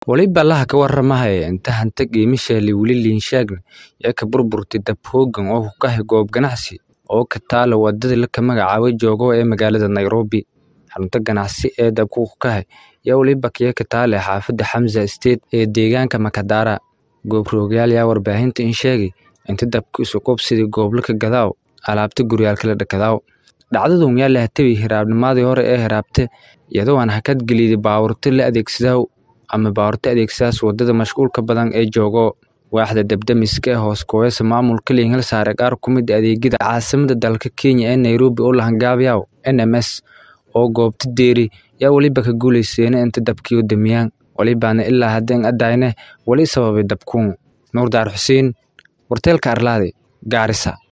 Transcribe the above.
Waliba allaha ka warramaya inta hanta qiimisheeli weli liinshaagna ee ka burburtay dab hoogan oo ku kahay goob ganacsi oo ka taala wadada la ka magacaabay joogo ee magaalada Nairobi. Xarunta ganacsi ee dabku ku kahay yaa waliba kiya ka taala xaafadda Hamza Estate ee deegaanka Makadara. Goob roogayaal yaa warbaahinta in sheegay inta dabku isu qubsiday goob la ka gadaaw alaabta guryaalka la dhakadaaw. Dhacdadun yaa la hatay hiraabnimadii hore ee hiraabte iyadoo aan hakad geliyay baabuurta la adeegsadaw ama baabuurta adeegsadaas wadada mashquulka badan ee joogo. Waaxda dabdamiska ee hoos kooyasa maamulka liingal saare qaar ku mid adeegyada caasimada dalka Kenya ee Nairobi oo la hangaabiyaw NMS oo goobta deeri yaa waliba ka guuleysteen inta dabkii u damiyaan walibaana ilaa haddeen adayne wali sababay dabkuun. Nuur Daar Xuseen, warteelka Arlaade, Gaarisa.